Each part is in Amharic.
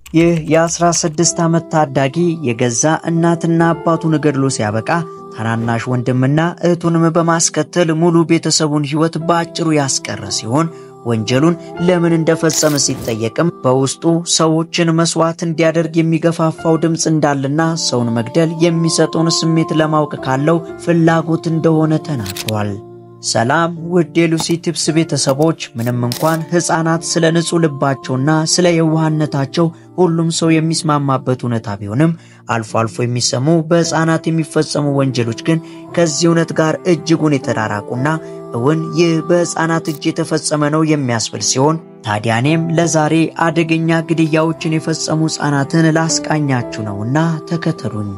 ይህ የ16 ዓመት ታዳጊ የገዛ እናትና አባቱን ገድሎ ሲያበቃ ታናናሽ ወንድምና እህቱንም በማስከተል ሙሉ ቤተሰቡን ሕይወት በአጭሩ ያስቀረ ሲሆን ወንጀሉን ለምን እንደፈጸመ ሲጠየቅም በውስጡ ሰዎችን መስዋዕት እንዲያደርግ የሚገፋፋው ድምፅ እንዳለና ሰውን መግደል የሚሰጠውን ስሜት ለማወቅ ካለው ፍላጎት እንደሆነ ተናግሯል። ሰላም ውድ የሉሲ ቲፕስ ቤተሰቦች፣ ምንም እንኳን ሕፃናት ስለ ንጹሕ ልባቸውና ስለ የዋህነታቸው ሁሉም ሰው የሚስማማበት እውነታ ቢሆንም አልፎ አልፎ የሚሰሙ በሕፃናት የሚፈጸሙ ወንጀሎች ግን ከዚህ እውነት ጋር እጅጉን የተራራቁና እውን ይህ በሕፃናት እጅ የተፈጸመ ነው የሚያስብል ሲሆን ታዲያ እኔም ለዛሬ አደገኛ ግድያዎችን የፈጸሙ ሕፃናትን ላስቃኛችሁ ነውና ተከተሉኝ።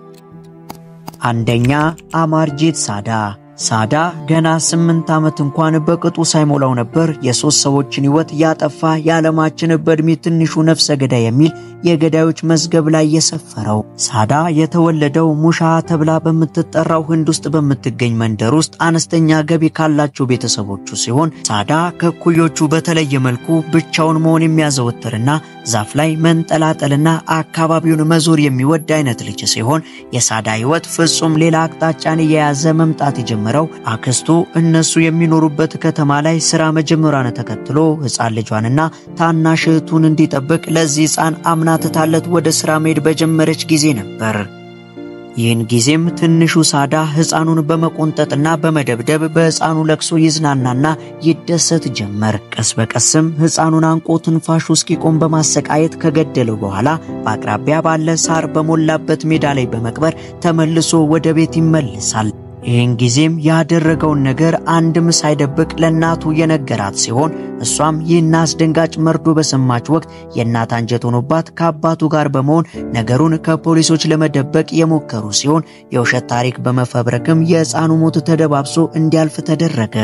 አንደኛ አማርጄት ሳዳ ሳዳ ገና ስምንት ዓመት እንኳን በቅጡ ሳይሞላው ነበር የሦስት ሰዎችን ሕይወት ያጠፋ የዓለማችን በዕድሜ ትንሹ ነፍሰ ገዳይ የሚል የገዳዮች መዝገብ ላይ የሰፈረው። ሳዳ የተወለደው ሙሻ ተብላ በምትጠራው ህንድ ውስጥ በምትገኝ መንደር ውስጥ አነስተኛ ገቢ ካላቸው ቤተሰቦቹ ሲሆን ሳዳ ከእኩዮቹ በተለየ መልኩ ብቻውን መሆን የሚያዘወትርና ዛፍ ላይ መንጠላጠልና አካባቢውን መዞር የሚወድ አይነት ልጅ ሲሆን የሳዳ ሕይወት ፍጹም ሌላ አቅጣጫን የያዘ መምጣት የጀመረው አክስቱ እነሱ የሚኖሩበት ከተማ ላይ ሥራ መጀመሯን ተከትሎ ሕፃን ልጇንና ታናሽ እህቱን እንዲጠብቅ ለዚህ ሕፃን አምናትታለት ወደ ሥራ መሄድ በጀመረች ጊዜ ነበር። ይህን ጊዜም ትንሹ ሳዳ ሕፃኑን በመቆንጠጥና በመደብደብ በሕፃኑ ለቅሶ ይዝናናና ይደሰት ጀመር። ቀስ በቀስም ሕፃኑን አንቆ ትንፋሹ እስኪቆም በማሰቃየት ከገደለው በኋላ በአቅራቢያ ባለ ሳር በሞላበት ሜዳ ላይ በመቅበር ተመልሶ ወደ ቤት ይመልሳል። ይህን ጊዜም ያደረገውን ነገር አንድም ሳይደብቅ ለእናቱ የነገራት ሲሆን እሷም ይህን አስደንጋጭ መርዶ በሰማች ወቅት የእናት አንጀት ሆኖባት ከአባቱ ጋር በመሆን ነገሩን ከፖሊሶች ለመደበቅ የሞከሩ ሲሆን የውሸት ታሪክ በመፈብረክም የሕፃኑ ሞት ተደባብሶ እንዲያልፍ ተደረገ።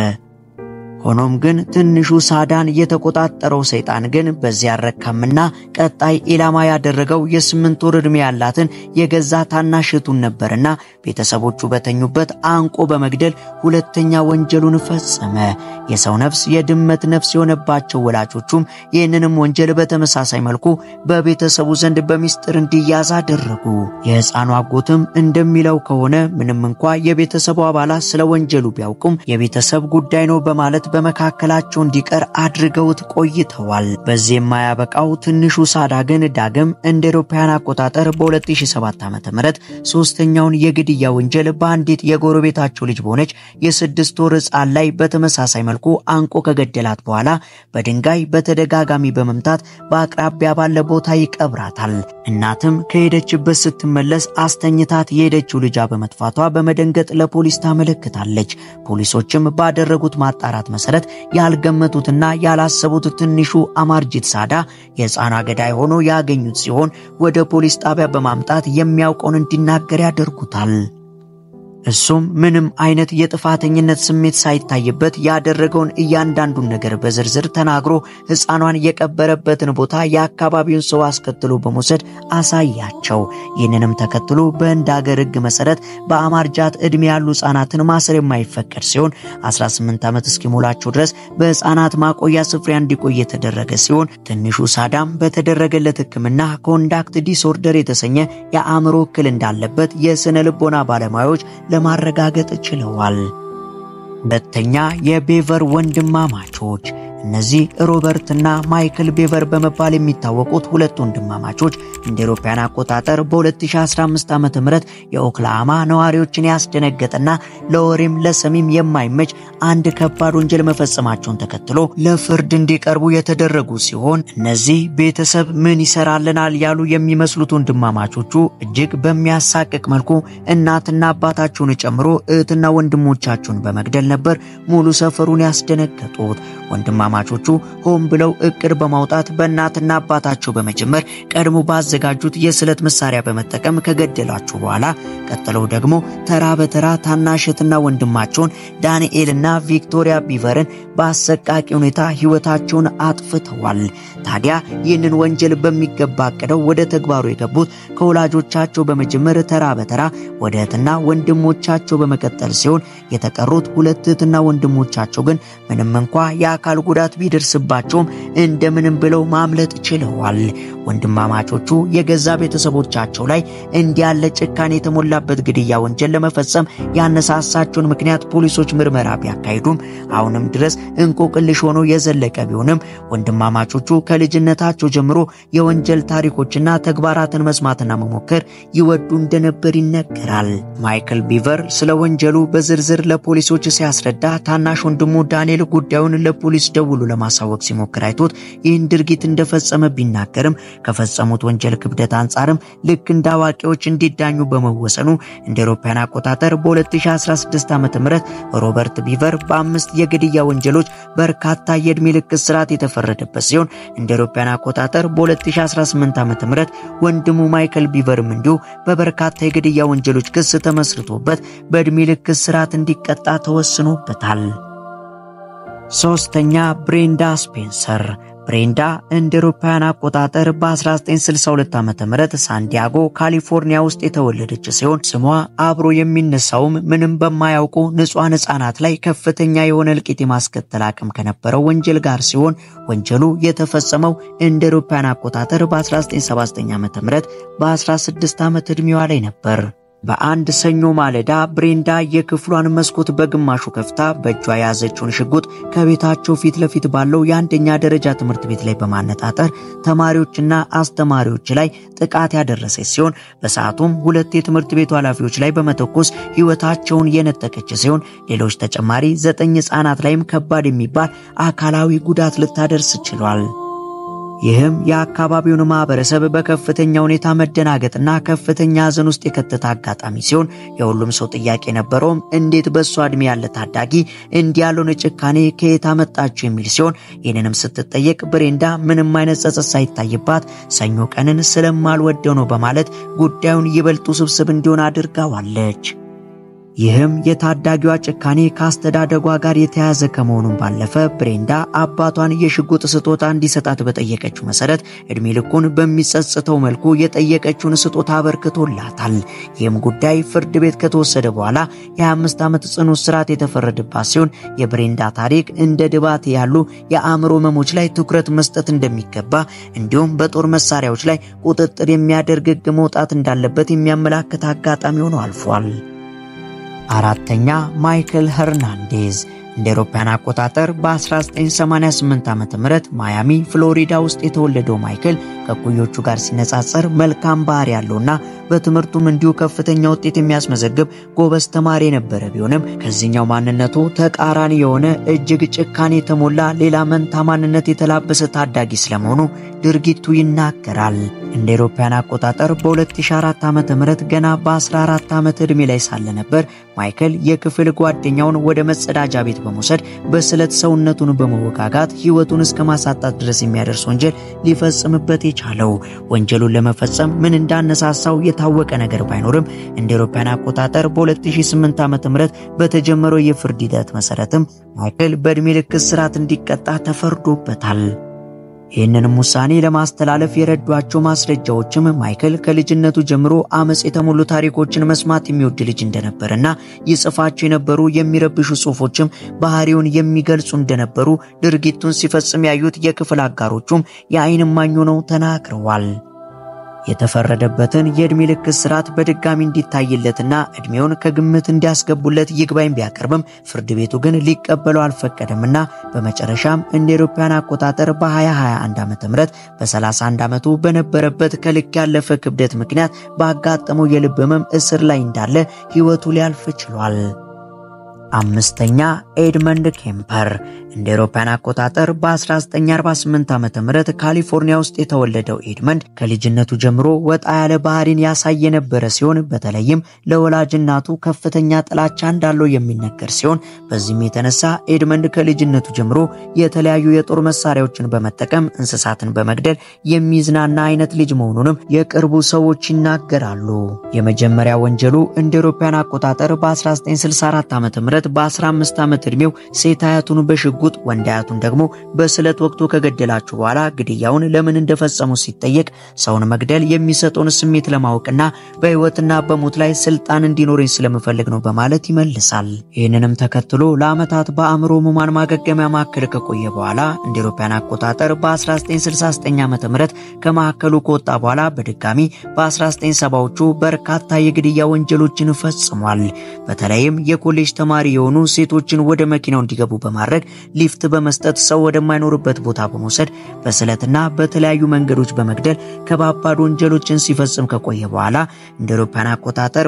ሆኖም ግን ትንሹ ሳዳን የተቆጣጠረው ሰይጣን ግን በዚያ አልረካምና ቀጣይ ኢላማ ያደረገው የስምንት ወር ዕድሜ ያላትን የገዛ ታናሽ እህቱን ነበርና ቤተሰቦቹ በተኙበት አንቆ በመግደል ሁለተኛ ወንጀሉን ፈጸመ። የሰው ነፍስ የድመት ነፍስ የሆነባቸው ወላጆቹም ይህንንም ወንጀል በተመሳሳይ መልኩ በቤተሰቡ ዘንድ በሚስጥር እንዲያዝ አደረጉ። የሕፃኑ አጎትም እንደሚለው ከሆነ ምንም እንኳ የቤተሰቡ አባላት ስለ ወንጀሉ ቢያውቁም የቤተሰብ ጉዳይ ነው በማለት በመካከላቸው እንዲቀር አድርገውት ቆይተዋል። በዚህ የማያበቃው ትንሹ ሳዳ ግን ዳግም እንደ አውሮፓውያን አቆጣጠር በ2007 ዓ.ም ሶስተኛውን የግድያ ወንጀል በአንዲት የጎረቤታቸው ልጅ በሆነች የስድስት ወር ሕፃን ላይ በተመሳሳይ መልኩ አንቆ ከገደላት በኋላ በድንጋይ በተደጋጋሚ በመምታት በአቅራቢያ ባለ ቦታ ይቀብራታል። እናትም ከሄደችበት ስትመለስ አስተኝታት የሄደችው ልጇ በመጥፋቷ በመደንገጥ ለፖሊስ ታመለክታለች። ፖሊሶችም ባደረጉት ማጣራት መሰረት ያልገመቱትና ያላሰቡት ትንሹ አማርጂት ሳዳ የሕፃኗ ገዳይ ሆኖ ያገኙት ሲሆን ወደ ፖሊስ ጣቢያ በማምጣት የሚያውቀውን እንዲናገር ያደርጉታል። እሱም ምንም አይነት የጥፋተኝነት ስሜት ሳይታይበት ያደረገውን እያንዳንዱን ነገር በዝርዝር ተናግሮ ሕፃኗን የቀበረበትን ቦታ የአካባቢውን ሰው አስከትሎ በመውሰድ አሳያቸው። ይህንንም ተከትሎ በህንድ ሀገር ሕግ መሰረት በአማርጃት ዕድሜ ያሉ ሕፃናትን ማሰር የማይፈቀድ ሲሆን 18 ዓመት እስኪሞላቸው ድረስ በሕፃናት ማቆያ ስፍራ እንዲቆይ የተደረገ ሲሆን ትንሹ ሳዳም በተደረገለት ሕክምና ኮንዳክት ዲስኦርደር የተሰኘ የአእምሮ እክል እንዳለበት የስነ ልቦና ባለሙያዎች ለማረጋገጥ ችለዋል። ሁለተኛ የቤቨር ወንድማማቾች እነዚህ ሮበርትና ማይክል ቤቨር በመባል የሚታወቁት ሁለት ወንድማማቾች እንደ አውሮፓውያን አቆጣጠር በ2015 ዓ.ም የኦክላሃማ ነዋሪዎችን ያስደነገጠና ለወሬም ለሰሚም የማይመች አንድ ከባድ ወንጀል መፈጸማቸውን ተከትሎ ለፍርድ እንዲቀርቡ የተደረጉ ሲሆን እነዚህ ቤተሰብ ምን ይሰራልናል ያሉ የሚመስሉት ወንድማማቾቹ እጅግ በሚያሳቅቅ መልኩ እናትና አባታቸውን ጨምሮ እህትና ወንድሞቻቸውን በመግደል ነበር ሙሉ ሰፈሩን ያስደነገጡት። ወንድማማቾቹ ሆን ብለው እቅድ በማውጣት በእናትና አባታቸው በመጀመር ቀድሞ ባዘጋጁት የስለት መሳሪያ በመጠቀም ከገደሏቸው በኋላ ቀጥለው ደግሞ ተራ በተራ ታናሽትና ወንድማቸውን ዳንኤልና ቪክቶሪያ ቢቨርን በአሰቃቂ ሁኔታ ሕይወታቸውን አጥፍተዋል። ታዲያ ይህንን ወንጀል በሚገባ አቅደው ወደ ተግባሩ የገቡት ከወላጆቻቸው በመጀመር ተራ በተራ ወደ እህትና ወንድሞቻቸው በመቀጠል ሲሆን የተቀሩት ሁለት እህትና ወንድሞቻቸው ግን ምንም እንኳ የአካል ጉዳት ቢደርስባቸውም እንደምንም ብለው ማምለጥ ችለዋል። ወንድማማቾቹ የገዛ ቤተሰቦቻቸው ላይ እንዲህ ያለ ጭካኔ የተሞላበት ግድያ ወንጀል ለመፈጸም ያነሳሳቸውን ምክንያት ፖሊሶች ምርመራ ቢያካሂዱም አሁንም ድረስ እንቆቅልሽ ሆኖ የዘለቀ ቢሆንም ወንድማማቾቹ ከልጅነታቸው ጀምሮ የወንጀል ታሪኮችና ተግባራትን መስማትና መሞከር ይወዱ እንደነበር ይነገራል። ማይክል ቢቨር ስለ ወንጀሉ በዝርዝር ለፖሊሶች ሲያስረዳ ታናሽ ወንድሙ ዳንኤል ጉዳዩን ለፖሊስ ደውሎ ለማሳወቅ ሲሞክር አይቶት ይህን ድርጊት እንደፈጸመ ቢናገርም ከፈጸሙት ወንጀል ክብደት አንጻርም ልክ እንደ አዋቂዎች እንዲዳኙ በመወሰኑ እንደ አውሮፓውያን አቆጣጠር በ2016 ዓ.ም ሮበርት ቢቨር በአምስት የግድያ ወንጀሎች በርካታ የዕድሜ ልክ እስራት የተፈረደበት ሲሆን እንደ አውሮፓውያን አቆጣጠር በ2018 ዓ.ም ወንድሙ ማይክል ቢቨርም እንዲሁ በበርካታ የግድያ ወንጀሎች ክስ ተመስርቶበት በዕድሜ ልክ እስራት እንዲቀጣ ተወስኖበታል። ሶስተኛ ብሬንዳ ስፔንሰር ብሬንዳ እንደ አውሮፓውያን አቆጣጠር በ1962 ዓ.ም ሳንዲያጎ ካሊፎርኒያ ውስጥ የተወለደች ሲሆን ስሟ አብሮ የሚነሳውም ምንም በማያውቁ ንጹሐን ሕፃናት ላይ ከፍተኛ የሆነ እልቂት የማስከተል አቅም ከነበረው ወንጀል ጋር ሲሆን ወንጀሉ የተፈጸመው እንደ አውሮፓውያን አቆጣጠር በ1979 ዓ.ም በ16 ዓመት ዕድሜዋ ላይ ነበር። በአንድ ሰኞ ማለዳ ብሬንዳ የክፍሏን መስኮት በግማሹ ከፍታ በእጇ የያዘችውን ሽጉጥ ከቤታቸው ፊት ለፊት ባለው የአንደኛ ደረጃ ትምህርት ቤት ላይ በማነጣጠር ተማሪዎችና አስተማሪዎች ላይ ጥቃት ያደረሰች ሲሆን በሰዓቱም ሁለት የትምህርት ቤቱ ኃላፊዎች ላይ በመተኮስ ሕይወታቸውን የነጠቀች ሲሆን ሌሎች ተጨማሪ ዘጠኝ ሕፃናት ላይም ከባድ የሚባል አካላዊ ጉዳት ልታደርስ ችሏል። ይህም የአካባቢውን ማህበረሰብ በከፍተኛ ሁኔታ መደናገጥና ከፍተኛ ሐዘን ውስጥ የከተተ አጋጣሚ ሲሆን የሁሉም ሰው ጥያቄ ነበረውም እንዴት በእሷ ዕድሜ ያለ ታዳጊ እንዲህ ያለውን ጭካኔ ከየት አመጣችው የሚል ሲሆን ይህንንም ስትጠየቅ ብሬንዳ ምንም አይነት ጸጸት ሳይታይባት ሰኞ ቀንን ስለማልወደው ነው በማለት ጉዳዩን ይበልጡ ስብስብ እንዲሆን አድርጋዋለች። ይህም የታዳጊዋ ጭካኔ ከአስተዳደጓ ጋር የተያያዘ ከመሆኑም ባለፈ ብሬንዳ አባቷን የሽጉጥ ስጦታ እንዲሰጣት በጠየቀችው መሰረት እድሜ ልኩን በሚጸጽተው መልኩ የጠየቀችውን ስጦታ አበርክቶላታል። ይህም ጉዳይ ፍርድ ቤት ከተወሰደ በኋላ የ25 ዓመት ጽኑ እስራት የተፈረደባት ሲሆን የብሬንዳ ታሪክ እንደ ድባቴ ያሉ የአእምሮ ህመሞች ላይ ትኩረት መስጠት እንደሚገባ እንዲሁም በጦር መሳሪያዎች ላይ ቁጥጥር የሚያደርግ ሕግ መውጣት እንዳለበት የሚያመላክት አጋጣሚ ሆኖ አልፏል። አራተኛ ማይክል ሄርናንዴዝ እንደ አውሮፓውያን አቆጣጠር በ1988 ዓ.ም ማያሚ ፍሎሪዳ ውስጥ የተወለደው ማይክል ከኩዮቹ ጋር ሲነጻጸር መልካም ባህሪ ያለውና በትምህርቱም እንዲሁ ከፍተኛ ውጤት የሚያስመዘግብ ጎበዝ ተማሪ የነበረ ቢሆንም ከዚህኛው ማንነቱ ተቃራኒ የሆነ እጅግ ጭካኔ የተሞላ ሌላ መንታ ማንነት የተላበሰ ታዳጊ ስለመሆኑ ድርጊቱ ይናገራል። እንደ አውሮፓውያን አቆጣጠር በ2004 ዓ.ም ገና በ14 ዓመት ዕድሜ ላይ ሳለ ነበር ማይክል የክፍል ጓደኛውን ወደ መጸዳጃ ቤት በመውሰድ በስለት ሰውነቱን በመወጋጋት ሕይወቱን እስከ ማሳጣት ድረስ የሚያደርስ ወንጀል ሊፈጽምበት የቻለው። ወንጀሉን ለመፈጸም ምን እንዳነሳሳው የታወቀ ነገር ባይኖርም እንደ አውሮፓውያን አቆጣጠር በ2008 ዓ.ም በተጀመረው የፍርድ ሂደት መሰረትም ማይክል በዕድሜ ልክ እስራት እንዲቀጣ ተፈርዶበታል። ይህንንም ውሳኔ ለማስተላለፍ የረዷቸው ማስረጃዎችም ማይክል ከልጅነቱ ጀምሮ አመፅ የተሞሉ ታሪኮችን መስማት የሚወድ ልጅ እንደነበርና ይጽፋቸው የነበሩ የሚረብሹ ጽሑፎችም ባህሪውን የሚገልጹ እንደነበሩ ድርጊቱን ሲፈጽም ያዩት የክፍል አጋሮቹም የዓይን እማኝ ሆነው ተናግረዋል። የተፈረደበትን የዕድሜ ልክ እስራት በድጋሚ እንዲታይለትና ዕድሜውን ከግምት እንዲያስገቡለት ይግባኝ ቢያቀርብም ፍርድ ቤቱ ግን ሊቀበለው አልፈቀደምና በመጨረሻም እንደ አውሮፓውያን አቆጣጠር በ2021 ዓ.ም በ31 ዓመቱ በነበረበት ከልክ ያለፈ ክብደት ምክንያት ባጋጠመው የልብ ህመም እስር ላይ እንዳለ ሕይወቱ ሊያልፍ ችሏል። አምስተኛ ኤድመንድ ኬምፐር እንደ አውሮፓውያን አቆጣጠር በ1948 ዓ.ም ካሊፎርኒያ ውስጥ የተወለደው ኤድመንድ ከልጅነቱ ጀምሮ ወጣ ያለ ባህሪን ያሳይ የነበረ ሲሆን በተለይም ለወላጅ እናቱ ከፍተኛ ጥላቻ እንዳለው የሚነገር ሲሆን በዚህም የተነሳ ኤድመንድ ከልጅነቱ ጀምሮ የተለያዩ የጦር መሳሪያዎችን በመጠቀም እንስሳትን በመግደል የሚዝናና አይነት ልጅ መሆኑንም የቅርቡ ሰዎች ይናገራሉ። የመጀመሪያ ወንጀሉ እንደ አውሮፓውያን አቆጣጠር በ1964 ዓ.ም በ15 ዓመት ዕድሜው ሴት አያቱን በሽጉጥ በሽጉጥ ወንድ አያቱን ደግሞ በስለት ወቅቶ ከገደላቸው በኋላ ግድያውን ለምን እንደፈጸሙ ሲጠየቅ ሰውን መግደል የሚሰጠውን ስሜት ለማወቅና በሕይወትና በሞት ላይ ስልጣን እንዲኖረኝ ስለምፈልግ ነው በማለት ይመልሳል። ይህንንም ተከትሎ ለዓመታት በአእምሮ ሕሙማን ማገገሚያ ማዕከል ከቆየ በኋላ እንደ አውሮፓውያን አቆጣጠር በ1969 ዓ.ም ከማዕከሉ ከወጣ በኋላ በድጋሚ በ1970ዎቹ በርካታ የግድያ ወንጀሎችን ፈጽሟል። በተለይም የኮሌጅ ተማሪ የሆኑ ሴቶችን ወደ መኪናው እንዲገቡ በማድረግ ሊፍት በመስጠት ሰው ወደማይኖርበት ቦታ በመውሰድ በስለትና በተለያዩ መንገዶች በመግደል ከባባድ ወንጀሎችን ሲፈጽም ከቆየ በኋላ እንደ አውሮፓውያን አቆጣጠር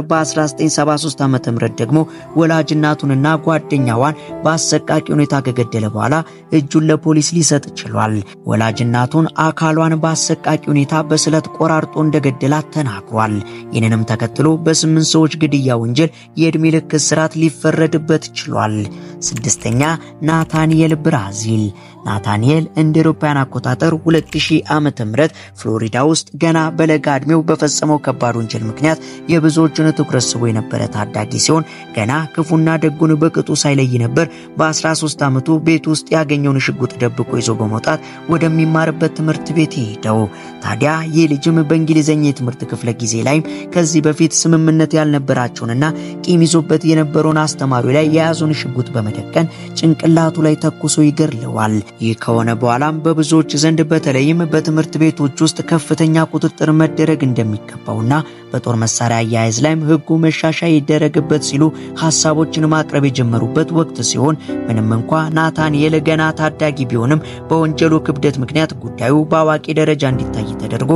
በ1973 ዓ.ም ደግሞ ወላጅ እናቱንና ጓደኛዋን በአሰቃቂ ሁኔታ ከገደለ በኋላ እጁን ለፖሊስ ሊሰጥ ችሏል። ወላጅ እናቱን አካሏን በአሰቃቂ ሁኔታ በስለት ቆራርጦ እንደገደላት ተናግሯል። ይህንንም ተከትሎ በስምንት ሰዎች ግድያ ወንጀል የዕድሜ ልክ እስራት ሊፈረድበት ችሏል። ስድስተኛ ናታንኤል ብራዚል ናታንኤል እንደ አውሮፓውያን አቆጣጠር 2000 ዓመተ ምህረት ፍሎሪዳ ውስጥ ገና በለጋ ዕድሜው በፈጸመው ከባድ ወንጀል ምክንያት የብዙዎችን ትኩረት ስቦ የነበረ ታዳጊ ሲሆን ገና ክፉና ደጉን በቅጡ ሳይለይ ነበር በ13 ዓመቱ ቤት ውስጥ ያገኘውን ሽጉጥ ደብቆ ይዞ በመውጣት ወደሚማርበት ትምህርት ቤት ሄደው። ታዲያ ይህ ልጅም በእንግሊዝኛ የትምህርት ክፍለ ጊዜ ላይም ከዚህ በፊት ስምምነት ያልነበራቸውንና ቂም ይዞበት የነበረውን አስተማሪው ላይ የያዘውን ሽጉጥ በመደቀን ጭንቅላቱ ላይ ተኩሶ ይገድለዋል። ይህ ከሆነ በኋላም በብዙዎች ዘንድ በተለይም በትምህርት ቤቶች ውስጥ ከፍተኛ ቁጥጥር መደረግ እንደሚገባውና በጦር መሳሪያ አያያዝ ላይም ሕጉ መሻሻያ ይደረግበት ሲሉ ሀሳቦችን ማቅረብ የጀመሩበት ወቅት ሲሆን ምንም እንኳ ናታንኤል ገና ታዳጊ ቢሆንም በወንጀሉ ክብደት ምክንያት ጉዳዩ በአዋቂ ደረጃ እንዲታይ ተደርጎ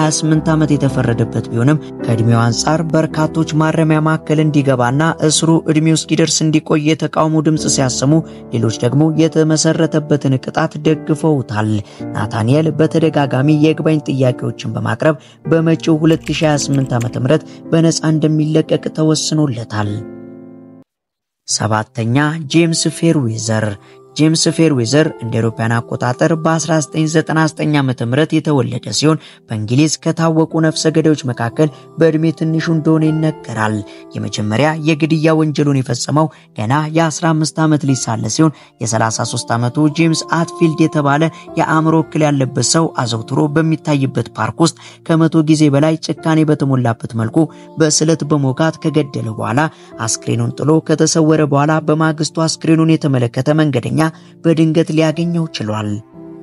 28 ዓመት የተፈረደበት ቢሆንም ከዕድሜው አንጻር በርካቶች ማረሚያ ማዕከል እንዲገባና እስሩ ዕድሜው እስኪደርስ እንዲቆይ የተቃውሞ ድምፅ ሲያሰሙ፣ ሌሎች ደግሞ የተመሰረተበትን ቅጣት ደግፈውታል። ናታንኤል በተደጋጋሚ የይግባኝ ጥያቄዎችን በማቅረብ በመጪው 2028 ዓ.ም በነፃ እንደሚለቀቅ ተወስኖለታል። ሰባተኛ ጄምስ ፌርዌዘር ጄምስ ፌርዌዘር እንደ አውሮፓውያን አቆጣጠር በ1999 ዓ.ም የተወለደ ሲሆን በእንግሊዝ ከታወቁ ነፍሰ ገዳዮች መካከል በዕድሜ ትንሹ እንደሆነ ይነገራል። የመጀመሪያ የግድያ ወንጀሉን የፈጸመው ገና የ15 ዓመት ልጅ ሳለ ሲሆን የ33 ዓመቱ ጄምስ አትፊልድ የተባለ የአእምሮ እክል ያለበት ሰው አዘውትሮ በሚታይበት ፓርክ ውስጥ ከመቶ ጊዜ በላይ ጭካኔ በተሞላበት መልኩ በስለት በመውጋት ከገደለ በኋላ አስክሬኑን ጥሎ ከተሰወረ በኋላ በማግስቱ አስክሬኑን የተመለከተ መንገደኛ በድንገት ሊያገኘው ችሏል።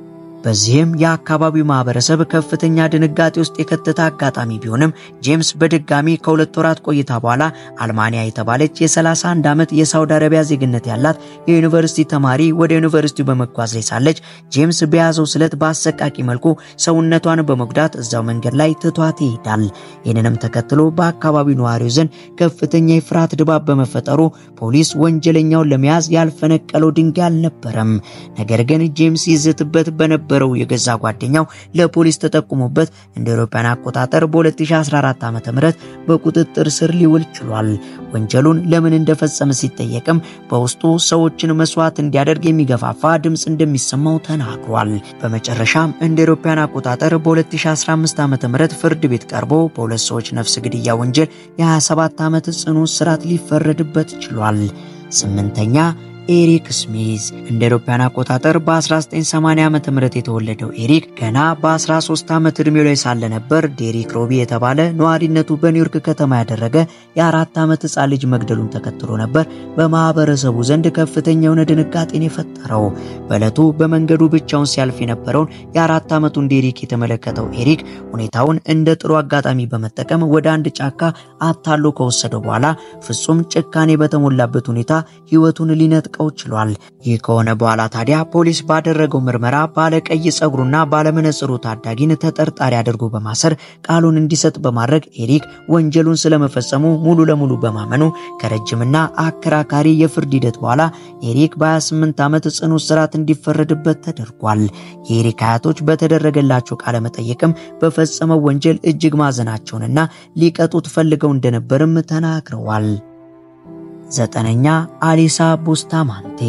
በዚህም የአካባቢው ማህበረሰብ ከፍተኛ ድንጋጤ ውስጥ የከተተ አጋጣሚ ቢሆንም ጄምስ በድጋሚ ከሁለት ወራት ቆይታ በኋላ አልማንያ የተባለች የ31 ዓመት የሳውዲ አረቢያ ዜግነት ያላት የዩኒቨርሲቲ ተማሪ ወደ ዩኒቨርሲቲው በመጓዝ ላይ ሳለች ጄምስ በያዘው ስለት በአሰቃቂ መልኩ ሰውነቷን በመጉዳት እዛው መንገድ ላይ ትቷት ይሄዳል። ይህንንም ተከትሎ በአካባቢው ነዋሪው ዘንድ ከፍተኛ የፍርሃት ድባብ በመፈጠሩ ፖሊስ ወንጀለኛውን ለመያዝ ያልፈነቀለው ድንጋይ አልነበረም። ነገር ግን ጄምስ ይዝትበት በነበ የነበረው የገዛ ጓደኛው ለፖሊስ ተጠቁሞበት እንደ አውሮፓውያን አቆጣጠር በ2014 ዓ.ም በቁጥጥር ስር ሊውል ችሏል። ወንጀሉን ለምን እንደፈጸመ ሲጠየቅም በውስጡ ሰዎችን መስዋዕት እንዲያደርግ የሚገፋፋ ድምፅ እንደሚሰማው ተናግሯል። በመጨረሻም እንደ አውሮፓውያን አቆጣጠር በ2015 ዓ.ም ፍርድ ቤት ቀርቦ በሁለት ሰዎች ነፍስ ግድያ ወንጀል የ27 ዓመት ጽኑ እስራት ሊፈረድበት ችሏል። ስምንተኛ ኤሪክ ስሚዝ እንደ አውሮፓውያን አቆጣጠር በ1980 ዓ.ም የተወለደው ኤሪክ ገና በ13 ዓመት ዕድሜው ላይ ሳለ ነበር ዴሪክ ሮቢ የተባለ ነዋሪነቱ በኒውዮርክ ከተማ ያደረገ የአራት ዓመት ሕፃን ልጅ መግደሉን ተከትሎ ነበር በማህበረሰቡ ዘንድ ከፍተኛ የሆነ ድንጋጤን የፈጠረው። በዕለቱ በመንገዱ ብቻውን ሲያልፍ የነበረውን የአራት ዓመቱን ዴሪክ የተመለከተው ኤሪክ ሁኔታውን እንደ ጥሩ አጋጣሚ በመጠቀም ወደ አንድ ጫካ አታሎ ከወሰደው በኋላ ፍጹም ጭካኔ በተሞላበት ሁኔታ ሕይወቱን ሊነጥቀው ችሏል። ይህ ከሆነ በኋላ ታዲያ ፖሊስ ባደረገው ምርመራ ባለቀይ ጸጉሩና ባለመነጽሩ ታዳጊን ተጠርጣሪ አድርጎ በማሰር ቃሉን እንዲሰጥ በማድረግ ኤሪክ ወንጀሉን ስለመፈጸሙ ሙሉ ለሙሉ በማመኑ ከረጅምና አከራካሪ የፍርድ ሂደት በኋላ ኤሪክ በ28 ዓመት ጽኑ እስራት እንዲፈረድበት ተደርጓል። የኤሪክ አያቶች በተደረገላቸው ቃለ መጠየቅም በፈጸመው ወንጀል እጅግ ማዘናቸውንና ሊቀጡት ፈልገው እንደነበርም ተናግረዋል። ዘጠነኛ አሊሳ ቡስታማንቴ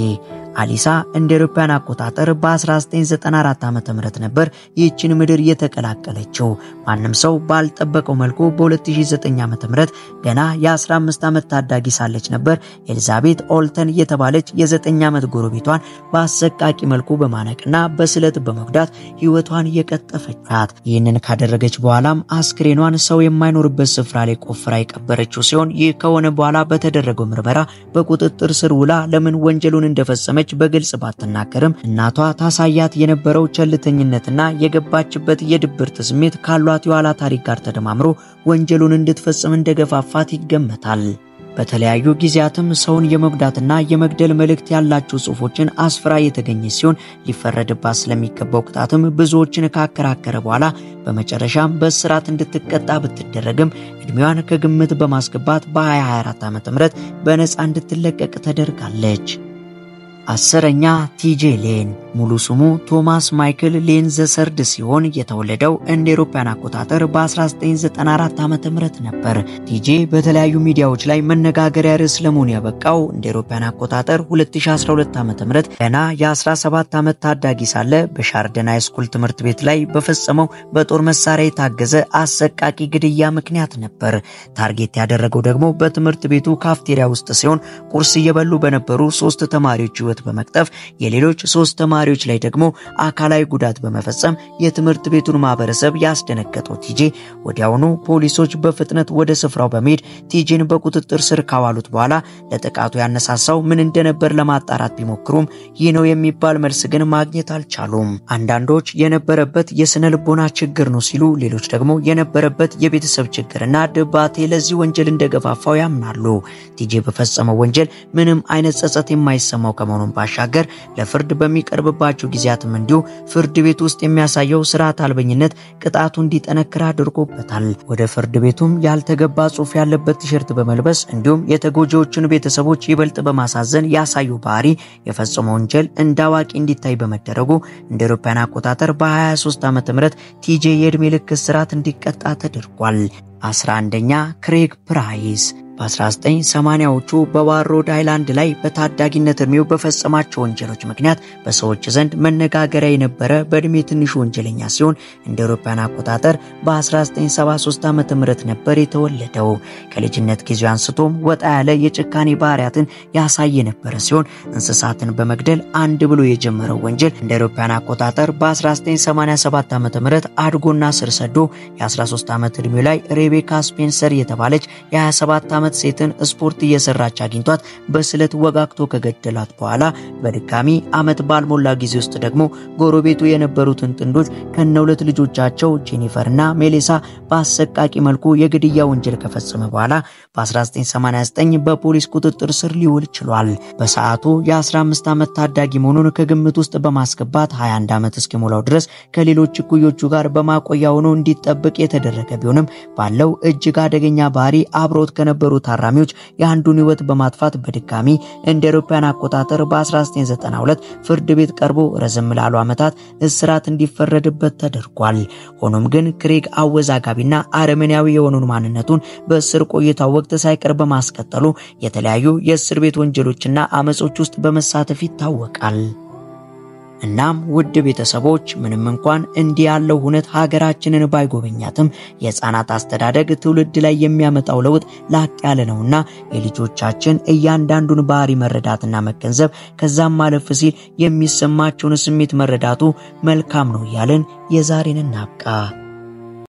አሊሳ እንደ አውሮፓውያን አቆጣጠር በ1994 ዓ.ም ነበር ይህችን ምድር የተቀላቀለችው። ማንም ሰው ባልጠበቀው መልኩ በ2009 ዓ.ም ገና የ15 ዓመት ታዳጊ ሳለች ነበር ኤልዛቤት ኦልተን የተባለች የ9 ዓመት ጎረቤቷን በአሰቃቂ መልኩ በማነቅና በስለት በመጉዳት ሕይወቷን የቀጠፈቻት። ይህንን ካደረገች በኋላም አስክሬኗን ሰው የማይኖርበት ስፍራ ላይ ቆፍራ የቀበረችው ሲሆን ይህ ከሆነ በኋላ በተደረገው ምርመራ በቁጥጥር ስር ውላ ለምን ወንጀሉን እንደፈጸመች በግልጽ ባትናገርም እናቷ ታሳያት የነበረው ቸልተኝነትና የገባችበት የድብርት ስሜት ካሏት የኋላ ታሪክ ጋር ተደማምሮ ወንጀሉን እንድትፈጽም እንደገፋፋት ይገመታል። በተለያዩ ጊዜያትም ሰውን የመጉዳትና የመግደል መልእክት ያላቸው ጽሑፎችን አስፍራ የተገኘ ሲሆን ሊፈረድባት ስለሚገባው ቅጣትም ብዙዎችን ካከራከረ በኋላ በመጨረሻም በእስራት እንድትቀጣ ብትደረግም ዕድሜዋን ከግምት በማስገባት በ2024 ዓ.ም በነፃ እንድትለቀቅ ተደርጋለች። አስረኛ ቲጄ ሌን ሙሉ ስሙ ቶማስ ማይክል ሌን ዘሰርድ ሲሆን የተወለደው እንደ አውሮፓውያን አቆጣጠር በ1994 ዓ.ም ነበር። ቲጄ በተለያዩ ሚዲያዎች ላይ መነጋገሪያ ርዕስ ለመሆን ያበቃው እንደ አውሮፓውያን አቆጣጠር 2012 ዓ.ም ገና የ17 ዓመት ታዳጊ ሳለ በሻርደን ሃይስኩል ትምህርት ቤት ላይ በፈጸመው በጦር መሳሪያ የታገዘ አሰቃቂ ግድያ ምክንያት ነበር። ታርጌት ያደረገው ደግሞ በትምህርት ቤቱ ካፍቴሪያ ውስጥ ሲሆን ቁርስ እየበሉ በነበሩ ሶስት ተማሪዎች ሕይወት በመቅጠፍ የሌሎች ሶስት ተማሪዎች ላይ ደግሞ አካላዊ ጉዳት በመፈጸም የትምህርት ቤቱን ማህበረሰብ ያስደነገጠው ቲጄ ወዲያውኑ ፖሊሶች በፍጥነት ወደ ስፍራው በመሄድ ቲጄን በቁጥጥር ስር ካዋሉት በኋላ ለጥቃቱ ያነሳሳው ምን እንደነበር ለማጣራት ቢሞክሩም ይህ ነው የሚባል መልስ ግን ማግኘት አልቻሉም። አንዳንዶች የነበረበት የስነ ልቦና ችግር ነው ሲሉ፣ ሌሎች ደግሞ የነበረበት የቤተሰብ ችግርና ድባቴ ለዚህ ወንጀል እንደገፋፋው ያምናሉ። ቲጄ በፈጸመው ወንጀል ምንም አይነት ጸጸት የማይሰማው ከመሆኑን ባሻገር ለፍርድ በሚቀርብባቸው ጊዜያትም እንዲሁ ፍርድ ቤት ውስጥ የሚያሳየው ስርዓት አልበኝነት ቅጣቱ እንዲጠነክር አድርጎበታል። ወደ ፍርድ ቤቱም ያልተገባ ጽሑፍ ያለበት ቲሸርት በመልበስ እንዲሁም የተጎጂዎቹን ቤተሰቦች ይበልጥ በማሳዘን ያሳዩ ባህሪ የፈጸመው ወንጀል እንደ አዋቂ እንዲታይ በመደረጉ እንደ አውሮፓውያን አቆጣጠር በ23 ዓመተ ምህረት ቲጄ የዕድሜ ልክ እስራት እንዲቀጣ ተደርጓል። 11ኛ ክሬግ ፕራይስ በ1980ዎቹ በባር ሮድ አይላንድ ላይ በታዳጊነት እድሜው በፈጸማቸው ወንጀሎች ምክንያት በሰዎች ዘንድ መነጋገሪያ የነበረ በእድሜ ትንሹ ወንጀለኛ ሲሆን እንደ አውሮፓውያን አቆጣጠር በ1973 ዓ.ም ነበር የተወለደው። ከልጅነት ጊዜው አንስቶም ወጣ ያለ የጭካኔ ባህሪያትን ያሳይ የነበረ ሲሆን እንስሳትን በመግደል አንድ ብሎ የጀመረው ወንጀል እንደ አውሮፓውያን አቆጣጠር በ1987 ዓ.ም አድጎና ስር ሰዶ የ13 ዓመት ዕድሜው ላይ ሬቤካ ስፔንሰር የተባለች የ27 ዓመት ሴትን ስፖርት እየሰራች አግኝቷት በስለት ወጋግቶ ከገደላት በኋላ በድጋሚ ዓመት ባልሞላ ጊዜ ውስጥ ደግሞ ጎረቤቱ የነበሩትን ጥንዶች ከነ ሁለት ልጆቻቸው ጄኒፈርና ሜሌሳ በአሰቃቂ መልኩ የግድያ ወንጀል ከፈጸመ በኋላ በ1989 በፖሊስ ቁጥጥር ስር ሊውል ችሏል። በሰዓቱ የ15 ዓመት ታዳጊ መሆኑን ከግምት ውስጥ በማስገባት 21 ዓመት እስኪሞላው ድረስ ከሌሎች እኩዮቹ ጋር በማቆያ ሆኖ እንዲጠብቅ የተደረገ ቢሆንም ባለው እጅግ አደገኛ ባህሪ አብሮት ከነበሩ ታራሚዎች የአንዱን ሕይወት በማጥፋት በድጋሚ እንደ አውሮፓውያን አቆጣጠር በ1992 ፍርድ ቤት ቀርቦ ረዘም ላሉ ዓመታት እስራት እንዲፈረድበት ተደርጓል። ሆኖም ግን ክሬግ አወዛጋቢና አረመኔያዊ የሆኑን ማንነቱን በእስር ቆይታው ወቅት ሳይቀር በማስቀጠሉ የተለያዩ የእስር ቤት ወንጀሎችና አመጾች ውስጥ በመሳተፍ ይታወቃል። እናም ውድ ቤተሰቦች ምንም እንኳን እንዲህ ያለው ሁነት ሀገራችንን ባይጎበኛትም የሕፃናት አስተዳደግ ትውልድ ላይ የሚያመጣው ለውጥ ላቅ ያለ ነውና የልጆቻችን እያንዳንዱን ባህሪ መረዳትና መገንዘብ ከዛም ማለፍ ሲል የሚሰማቸውን ስሜት መረዳቱ መልካም ነው እያልን የዛሬን እናብቃ።